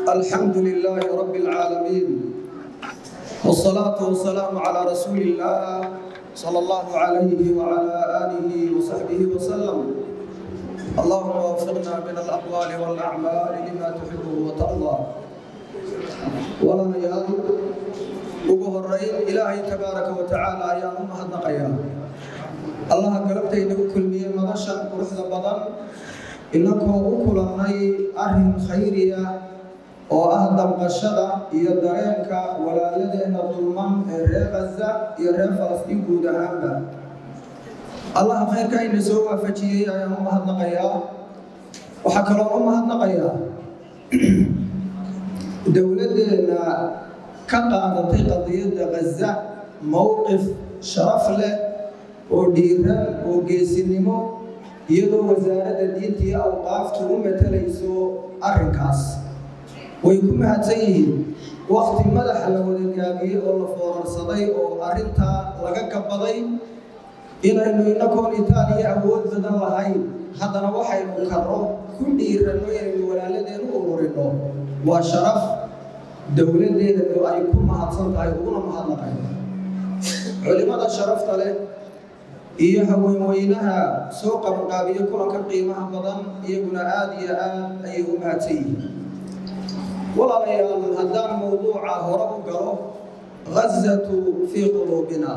الحمد لله رب العالمين والصلاة والسلام على رسول الله صلى الله عليه وعلى آله وصحبه وسلم اللهم وفقنا من الأقوال والأعمال لما تحبه وترضى ولنيال ugu horeyn ilaahay tabaaraka wa tacaala ayaan u mahadnaqayaa allaha galabta inagu kulmiyey madashan quruxda badan inakoo u kulannay arrin khayriya oo ah damqashada iyo dareenka walaaladeenna dulman ee reer khaza iyo reer falastiin guud ahaanba allaha khayrka ina soo waafajiyey ayaan u mahadnaqayaa waxaa kaloo u mahadnaqayaa dowladdeena ka qaadatay qadiyadda khaza mowqif sharaf leh oo dhiiran oo geesinimo iyadoo wasaaradda diinta iyo awqaaftu u matalayso arrinkaas way ku mahadsan yihiin wakti madaxa la wada gaabiyey oo la foorarsaday oo arrintaa laga gabaday inaynu inakoon itaaliya awood badan lahayn haddana waxaynu karro ku dhiiranno inaynu walaaladeen u ururino waa sharaf dowladdeedu ay ku mahadsan tahay uguna mahadnaqay culimada sharafta leh iyo haweenweynaha soo qabanqaabiya kulanka qiimaha badan iyaguna aada iyo aad ayay u mahadsan yihiin walaalayaal haddaan mowduuca hore u galo khazatu fii quluubina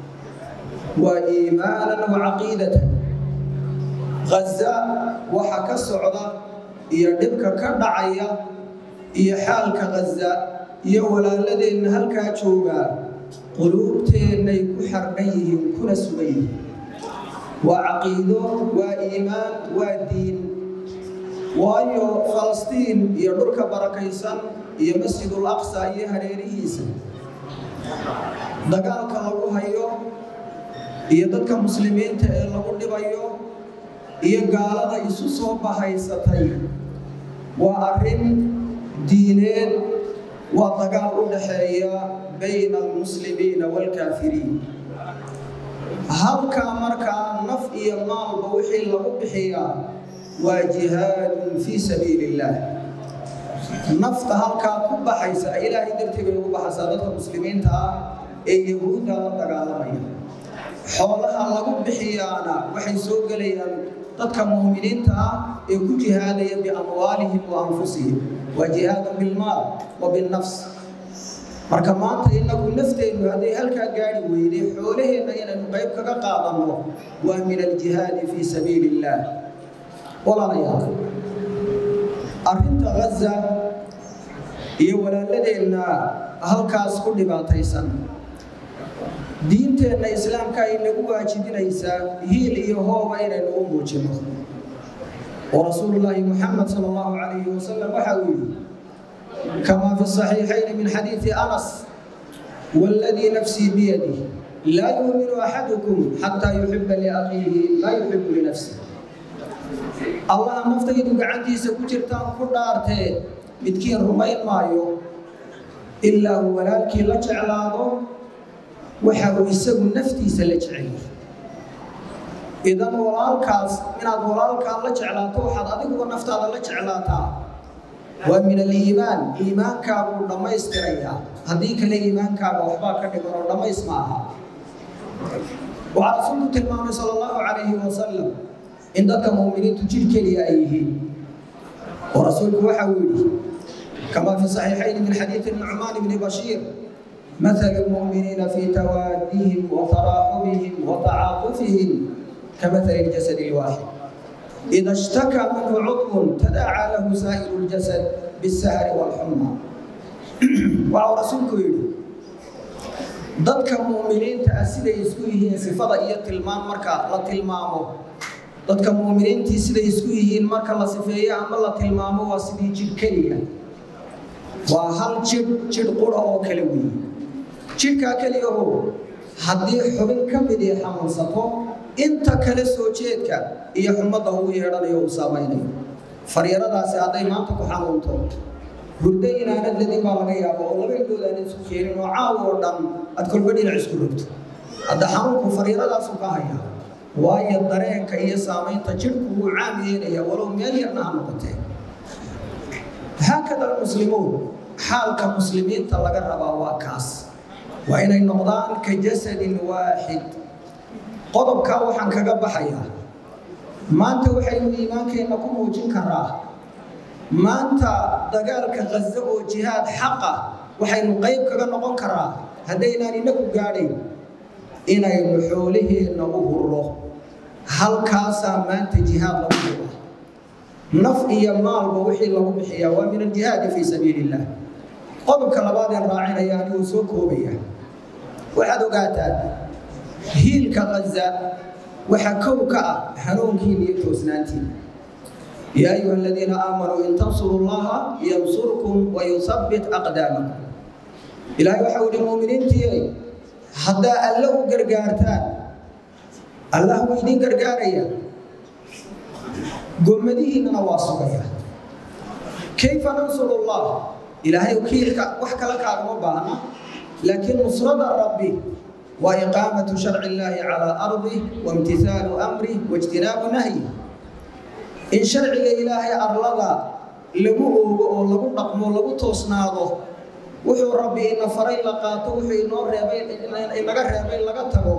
waa iimaanan wa caqiidatan khaza waxa ka socda iyo dhibka ka dhacaya iyo xaalka khaza iyo walaaladeenna halkaa joogaa quluubteennay ku xardhan yihiin kuna sugan yihiin waa caqiido waa iimaan waa diin waayo falastiin iyo dhulka barakaysan iyo masjidul aqsa iyo hareerihiisa dagaalka lagu hayo iyo dadka muslimiinta ee lagu dhibayo iyo gaalada isu soo bahaysatay waa arrin diineed waa dagaal u dhaxeeya bayna almuslimiina waalkaafiriin halkaa markaa naf iyo maalba wixii lagu bixiyaa waa jihaadun fii sabiili illaah nafta halkaa ku baxaysa ilaahay darteed bay ugu baxaysaa dadka muslimiinta ah ee yahuudda la dagaalamaya xoolaha lagu bixiyaana waxay soo gelayaan dadka muuminiinta ah ee ku jihaadaya biamwaalihim wa anfusihim waa jihaadun bilmaal wa binnafs marka maanta inagu nafteennu hadday halkaa gaari weyday xoolaheenna inaynu qayb kaga qaadanno waa min aljihaadi fii sabiili illaah walaalayaal arrinta khaza iyo walaaladeenna halkaas ku dhibaataysan diinteenna islaamka ay nagu waajibinaysaa hiil iyo hooba inaynu u muujino oo rasuulullaahi muxamed sala allahu calayhi wasalam waxa uu yidhi kamaa fi saxiixayni min xadiidi anas waaladii nafsii biyadih laa yuuminu axadukum xataa yuxiba liakhiihi maa yuxibu linafsih allaha naftaydu gacantiisa ku jirtaan ku dhaartee midkiin rumayn maayo ilaa uu walaalkii la jeclaado waxa uu isagu naftiisa la jecel idan walaalkaas inaad walaalkaa la jeclaato waxaad adiguba naftaada la jeclaataa waa min aliimaan iimaankaaguu dhammaystirayaa haddii kale iimaankaaga waxbaa ka dhigan oo dhammays ma aha waxaa rasuulku tilmaamay sala allahu calayhi wasalam in dadka muuminiintu jir keliya ay yihiin oo rasuulku waxa uu yidhi kamaa fi saxiixayni min xadiidi nucmaan bni bashiir مثل المؤمنين في توادهم وتراحمهم وتعاطفهم كمثل الجسد الواحد إذا اشتكى منه عضو تداعى له سائر الجسد بالسهر والحمى وعلى رسولك يقول dadka muuminiinta ah siday isku yihiin sifada iyo tilmaam marka la tilmaamo dadka muuminiintii siday isku yihiin marka la sifeeyo ama la tilmaamo waa sidii jidh keliya waa hal jidh jidh qura oo kale weeye jidhkaa keliyaho haddii xubin ka midii xanuunsato inta kale soo jeedka iyo xumadda uu yeedhanayo uu saamaynayo faryaradaasi hadday maanta ku xanuunto hurdo inaanad ladin baa laga yaaba oo laba indhood aanad isku keenin oo caaw oo dhan aad kolba dhinac isku rogto hadda xanuunku faryadadaasu ka hayaa waayo dareenka iyo saamaynta jidhku wuu caam yeelaya walow meel yarna ha noqotee haakada almuslimuun xaalka muslimiinta laga rabaa waa kaas waa inay noqdaan ka jasadin waaxid qodobkaa waxaan kaga baxayaa maanta waxaynu iimaankeenna ku muujin karaa maanta dagaalka khazo oo jihaad xaqa waxaynu qayb kaga noqon karaa haddaynaan inaku gaadhayn inaynu xoolaheenna u hurro halkaasaa maanta jihaad lagu hura naf iyo maalba wixii lagu bixiyaa waa min aljihaadi fii sabiili illah qodobka labaadeen raacinaya anigoo soo koobaya waxaad ogaataa hiilka khaza waxaa kow ka ah hanuunkiina iyo toosnaantiina yaa ayuha aladiina aamanuu in tansuru llaha yansurkum wayusabbit aqdaamakum ilaahay waxau ihi muuminiintiiy haddaa alle u gargaartaan allah wuu idin gargaaraya gommadihiinnana waa sugaya kayfa nansuru llah ilaahay kiilka wax kala kaagama baahna laakiin nusrada rabbi waa iqaamatu sharci illaahi calaa ardi waimtisaalu amri waijtinaabu nahyi in sharciga ilaahay arlada lagu oogo oo lagu dhaqmo lagu toosnaado wuxuu rabbi ina faray la qaato wuxuu inoo reebay inaga reebay laga tago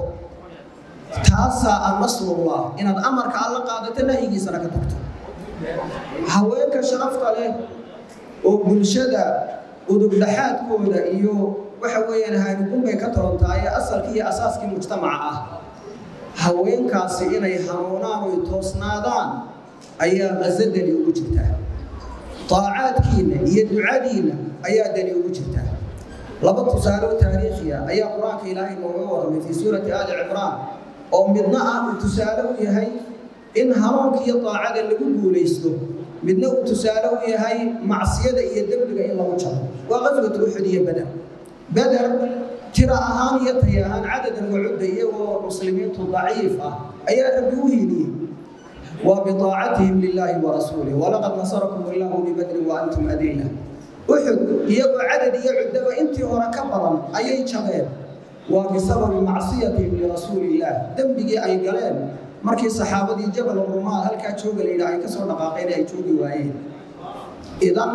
taasaa a nasrullah inaad amarka alla qaadato nahyigiisana ka tagto haweenka sharafta leh oo bulshada udubdhaxaadkooda iyo waxa weeyaan haanigunbay ka torontahay ee asalkii iyo asaaskii mujtamaca ah haweenkaasi inay hanuunaan oy toosnaadaan ayaa qaso dani ugu jirtaa taacaadkiinna iyo ducadiinna ayaa dani ugu jirtaa laba tusaale oo taariikhiya ayaa qur-aanka ilaahay nooga warramay fii suurati aali cimraan oo midna ah uu tusaale u yahay in hanuunka iyo daacada lagu guulaysto midna uu tusaale u yahay macsiyada iyo dembiga in lagu jaro waa qaswatu uxud iyo bader beder tira ahaan iyo tay ahaan cadadan wacudda iyagoo muslimiintu daciif ah ayaa rabbi u hiiliyey waa biaacatihim lilaahi warasuulih walaqad nasarakum illaahu bibadrin wa antum adilla uxud iyagoo cadad iyo cuddaba intii hore ka badan ayay jabeen waa bisababi macsiyatihim lirasuulillaah dembigii ay galeen markii saxaabadii jabal rumaal halkaa jooga la yidhaha ay ka soo dhaqaaqeen ay joogi waayeen idan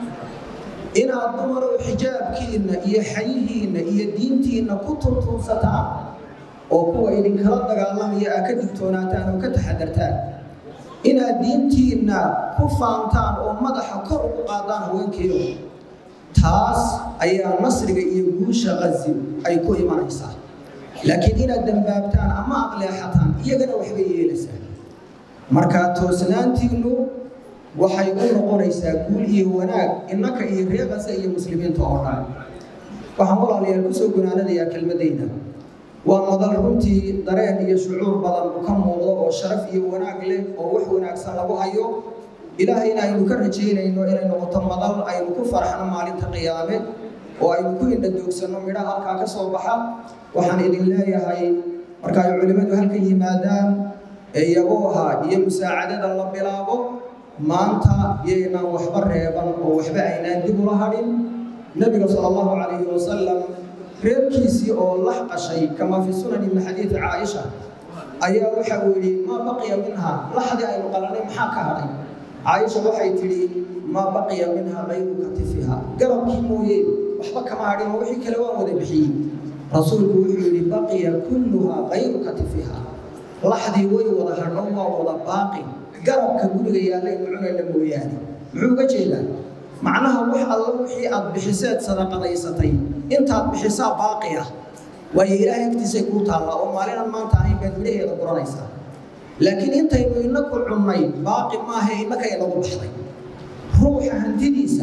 inaad dumarow xijaabkiinna iyo xayihiinna iyo diintiinna ku tuntuunsataan oo kuwa idinkala dagaalamaya aad ka digtoonaataan oo ka taxadartaan inaad diintiinna ku faantaan oo madaxa kor ugu qaadaan haweenkiiyo taas ayaa nasriga iyo guusha qazi ay ku imanaysaa laakiin inaad dambaabtaan ama aqleexataan iyagana waxbay yeelaysaa markaa toosnaantiinnu waxay u noqonaysaa guul iyo wanaag innaka iyo reeqasa iyo muslimiinta oo dhan waxaan walaalayaal kusoo gunaanadayaa kelmadayda waa madal runtii dareen iyo shucuur badan ka muuqdo oo sharaf iyo wanaag leh oo wax wanaagsan lagu hayo ilaahayna aynu ka rajaynayno inay noqoto madal aynu ku farxno maalinta qiyaame oo aynu ku indhadoogsanno midha halkaa ka soo baxa waxaan idin leeyahay marka ay culimmadu halka yimaadaan ee yabooha iyo musaacadada la bilaabo maanta yaynaan waxba reeban oo waxba aynaan dib ula hadhin nebiga sala allahu calayhi wasalam reerkiisii oo lax qashay kama fi sunani min xadiidi caaisha ayaa waxa uu yidhi maa baqiya minha laxdii aynu qalanay maxaa ka hadhay caaisha waxay tidhi maa baqiya minha kayru katifiha garabkii mooye waxba kama hadhin oo wixii kale waan wada bixiyey rasuulku wuxuu yidhi baqiya kulluha kayru katifiha laxdii way wada hadho waa wada baaqi garabka guriga yaallaynu cunayna mooyaane muxuu uga jeedaa macnaha wax alla wixii aad bixiseed sadaqadaysatay intaad bixisaa baaqi ah waayo ilaahay agtiisay kuu taallaa oo maalinan maanta ahayn baad midhaheeda guranaysaa laakiin intaynu inaku cunnay baaqi maaha innaka inagu baxday ruuxa hantidiisa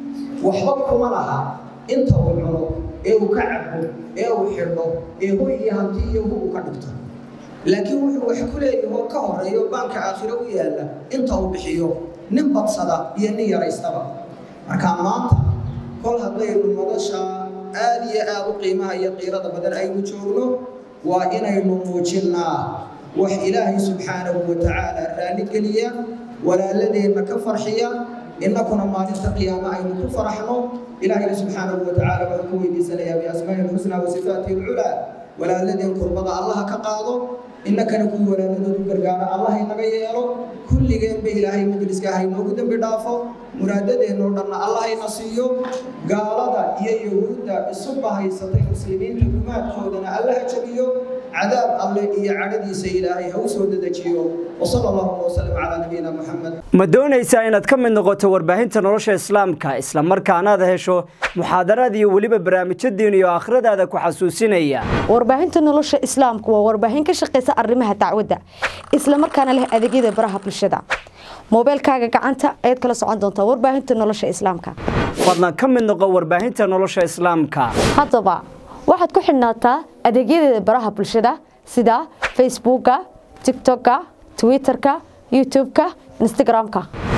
waxba kuma laha inta uu cuno ee uu ka cabo ee uu xidho ee hoy iyo hanti iyo hu uu ka dhigto laakiin wuxuu wax ku leeyahoo ka horeeyo baanka aakhiro u yaalla inta uu bixiyo nin badsada iyo nin yaraystaba markaa maanta kol haddaynu madasha aad iyo aad u qiimaha iyo qiirada badan aynu joogno waa inaynu muujinnaa wax ilaahay subxaanahu wa tacaala raalligeliya walaaladeenna ka farxiya innakuna maalinta qiyaame aynu ku faraxno ilaahayna subxaanahu wa tacaala waxaan ku weydiisanayaa biasmaa'i lxusnaa wa sifaatihi alculaa walaaladeen kurbada allaha ka qaado innakana kuwii walaaladoodu gargaara allah inaga yeelo kulligeenba ilaahay majliska haynoogu dembi dhaafo muraadadeennoo dhanna allahayna siiyo gaalada iyo yahuudda isu bahaysatay muslimiinta gumaadkoodana allaha jabiyo cadaab alle iyo cadhadiisa ilaahay ha u soo dedejiyo wasala allahuma wasalam calaa nabiyina muxamed ma doonaysaa inaad ka mid noqoto warbaahinta nolosha islaamka islamarkaana aad hesho muxaadaraad iyo weliba barnaamijyo diin iyo aakhiradaada ku xasuusinaya warbaahinta nolosha islaamku waa warbaahin ka shaqaysa arrimaha dacwadda islamarkaana leh adeegyada baraha bulshada moobeelkaaga gacanta ayaad kala socon doontaa warbaahinta nolosha islaamka fadlan ka mid noqo warbaahinta nolosha islaamka haddaba waxaad ku xidhnaataa adeegyadeeda baraha bulshada sida facebooka tigtokka twitterka youtubeka instagramka